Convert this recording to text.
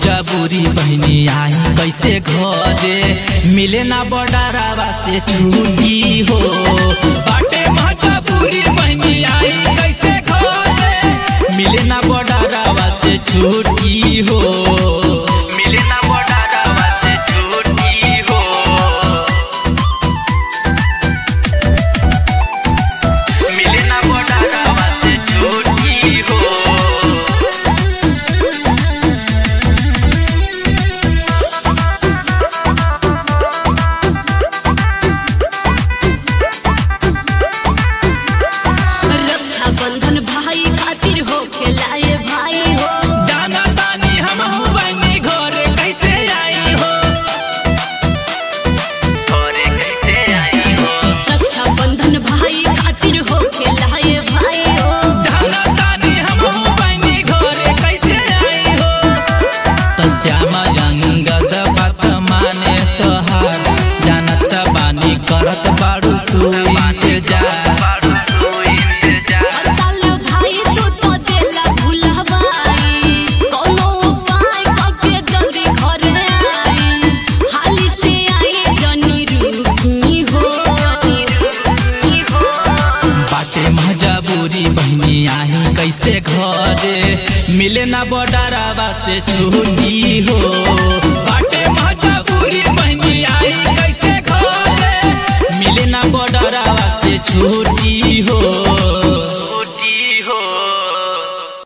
मजबूरी बहनी आई कैसे घरे मिले ना बडारावा से छुट्टी हो बाटे मजबूरी बहनी आई कैसे घरे मिले ना बडारावा से छुट्टी हो मिले ना बडारावा से छुट्टी हो मिले ना बडारावा से छुट्टी हो रक्षा बंधन भाई खातिर हो खेलाए भाई हो जाना तानी हम बनी घरे कैसे आई हो घरे कैसे आई हो रक्षा बंधन भाई खातिर हो खेलाए भाई हो जाना तानी हम बनी घरे कैसे आई हो तो श्यामा अंगद बात माने तोहार जानत बानी करत बाड़ू तू इंतजार हर साल भाई तू तो देला भुलवाई कोनो उपाय करके जल्दी घरे आई हाली से आई जनी रुकी हो बाटे मजबूरी बहनी आई कैसे घरे मिले ना बडारावा से छुट्टी हो बाटे मजबूरी बहनी आई कैसे घरे मिले ना बडारावा से छुट्टी हो